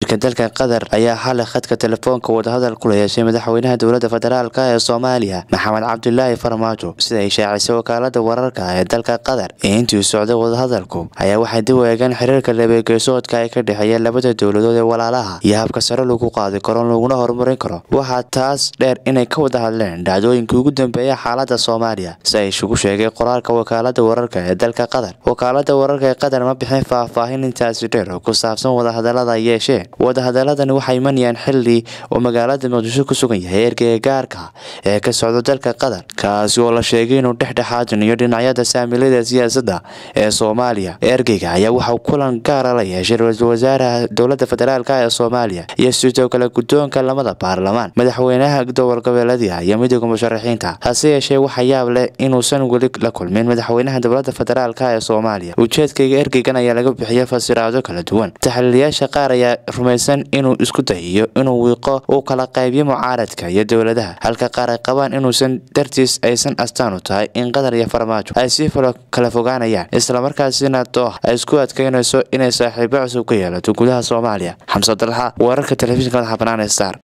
dalka qatar ayaa xalay khadka telefoonka wadahadal kula yeeshay madaxweynaha dowladda federaalk ee soomaaliya maxamed cabdulaahi farmaajo sida ay shaacisay wakaalada wararka ee dalka qatar ee intii socday wadahadalku ayaa waxay dib u eegeen xiriirka labeegeesoodka ee ka dhexeeya labada dowladood ee walaalaha iyo habka sare lagu qaadi karo laguna horumarin karo waxaa taas dheer inay ka wada hadleen dhacdooyinkii ugu dambeeya xaalada soomaaliya si ay isugu sheegay qoraalka wakaalada wararka ee dalka qatar wakaalada wararka ee qatar ma bixin faahfaahin intaasi dheer oo ku saabsan wadahadalada ay yeesheen wadahadaladani waxay imanayaan xili uu magaalada muqdisho ku sugan yahay ergeyga gaarka ee ka socda dalka qatar kaasi oo la sheegay inuu dhexdhexaadinayo dhinacyada saamilada siyaasadda ee soomaaliya ergeyga ayaa waxauu kulan gaara la yeeshay ra-iisul wasaaraha dowlada federaalk ee soomaaliya iyo sidoo kale guddoonka lamada baarlamaan madaxweynaha dowal goboleedya iyo midooda musharaxiinta hase yeeshee waxa yaab leh inuusan weli la kulmin madaxweynaha dowlada federaalk ee soomaaliya ujeedkayga ergeygan ayaa laga bixiyay fasiraado kala duwan taxliilayaasha qaar ayaa rumaysan inuu isku dayiyo inuu wiiqo uu kala qaybiyo mucaaradka iyo dowladaha halka qaar ay qabaan inuusan dartiis aysan astaan u tahay in qatar iyo farmaajo ay sii falo kala fogaanayaan islamarkaasina dooh ay isku adkaynayso inay saaxiibo cusub ka yeelato gudaha soomaaliya xamse dalxa wararka telefishinka madaxa banaan ee star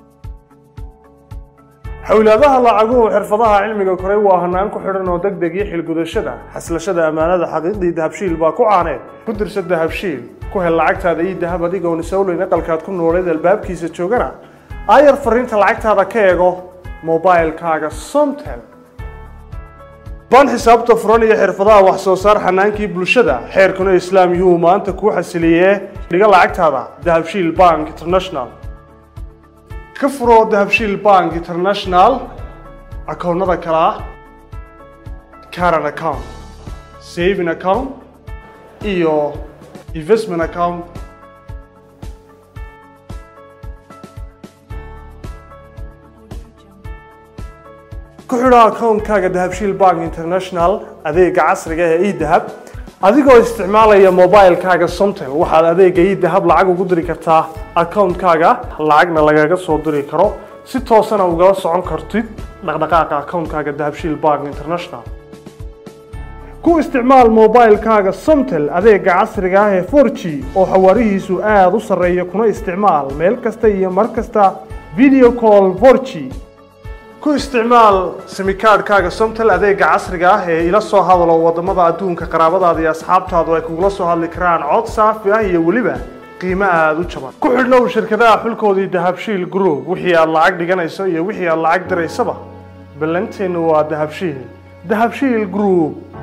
xowlaadaha lacaguhu xirfadaha cilmiga koray waa hanaan ku xidhan oo deg deg iyo xilgudashada xaslashada ammaanada xaqiiqdii dahabshiil baa ku caaneed ku dirsa dahabshiil ku hel lacagtaada ii dahab adigoon isowleyn aqalkaad ku nooleed albaabkiisa joogana aayar fariinta lacagtaada ka eego mobilkaaga somtel baan xisaabta furan iyo xirfadaha wax soo saar xanaankii bulshada xeerkuna islaam yuhuu maanta kuu xasiliyee dhiga lacagtaada dahabshiil bank international ka furo dahabshiil bank international akoonnada kale ah caran account saving account iyo investment account ku xidho akoonkaaga dahabshiil bank international adeega casriga ee edahab adigoo isticmaalaya mobilkaaga somtel waxaad adeega idahab lacag ugu diri kartaa akoonkaaga lacagna lagaga soo diri karo si toosana ugala socon kartid dhaqdhaqaaqa akoonkaaga dahabshiil bank international ku isticmaal mobilkaaga somtel adeega casriga ah ee for g oo xawaarihiisu aada u sarreeya kuna isticmaal meel kasta iyo mar kasta video call for g ku isticmaal simikaadhkaaga somtel adeega casriga ah ee ila soo hadalo wadamada adduunka qaraabadaada iyo asxaabtaadu ay kugula soo hadli karaan cod saafi ah iyo weliba qiimo aada u jaban ku xidhnow shirkadaha xulkoodii dahabshiil group wixii aad lacag dhiganayso iyo wixii aad lacag diraysaba ballanteennu waa dahabshiil dahabshiil group